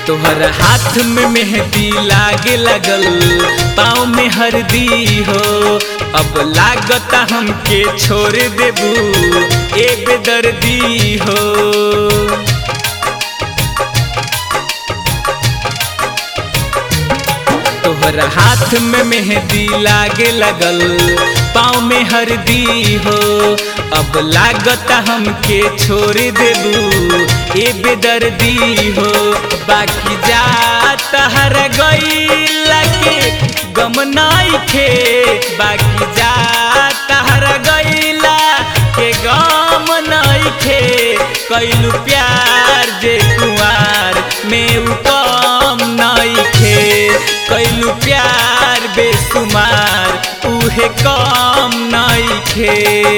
तोहर हाथ में मेहंदी लागे लगल पाँव में हरदी हो अब लागता हमके छोड़ देबू ए बेदर्दी हो तोहर हाथ में मेहंदी लागे लगल पाँव में हरदी हो अब लागता हमके छोड़ देबू ए बेदर्दी हो बाकी जा तहर गईला के गम नइखे बाकी जा तहर गईला के गम नइखे कैलू प्यार जे कुआर में उ कम नइखे कैलू प्यार बेसुमार उहे कम नइखे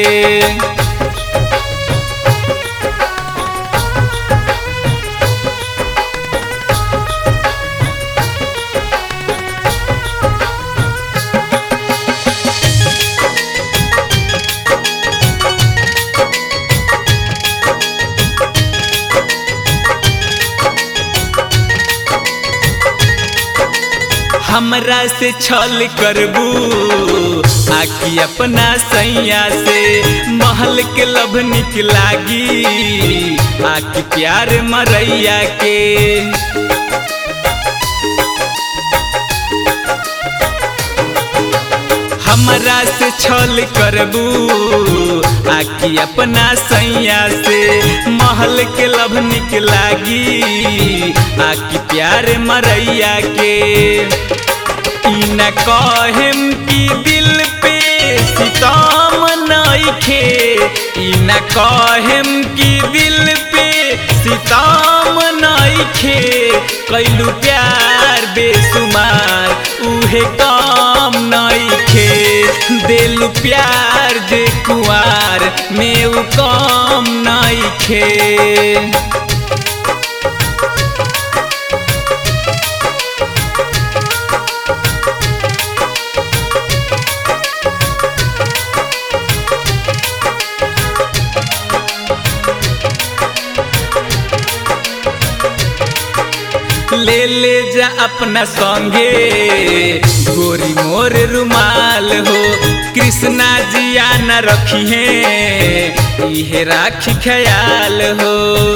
हमरा से छल करबू आकी अपना सैया से महल के लभ निक लागी आकी प्यार मरैया के हमरा से छल करबू आकी अपना सैया से महल के लभ निक लागी आकी प्यार मरैया के ई न कहेम की दिल पे सितम नइखे ई न कहेम की दिल पे सितम नइखे कैलू प्यार बेसुमार उहे काम नइखे दिल प्यार जे कुआर में उ काम नइखे ले ले जा अपना संगे गोरी मोर रुमाल हो कृष्णा जिया न रखिए इहे राखी ख्याल हो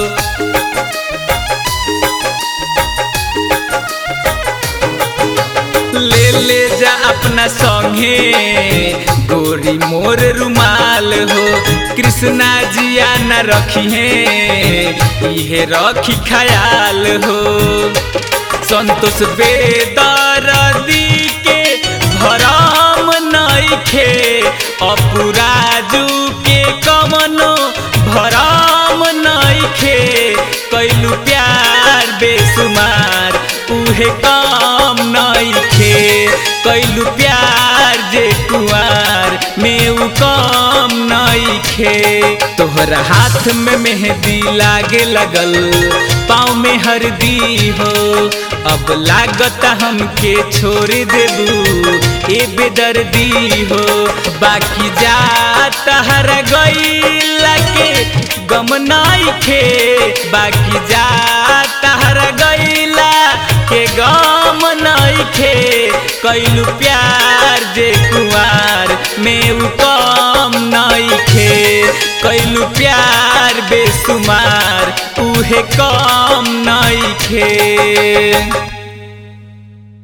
ले ले जा अपना संगे गोरी मोर रुमाल हो कृष्णा जिया न रखिए इहे रखी ख्याल हो संतोष बेदरदी के भरम नइखे अपराजू के कमनो भरम नइखे कैलू प्यार बेसुमार उहे काम नइखे कैलू प्यार जे कुआर में उ काम नइखे तोहरा हाथ में मेहंदी लागे लगल पाँव में हरदी हो अब लागता हमके छोड़ देबू ए बेदर्दी हो बाकी जा तहर गईला के गम नइखे बाकी जा तहर गईला के गम नइखे कैलू प्यार जे कुआर में उ कम नइखे कैलू प्यार बेसुमार उहे कम नइखे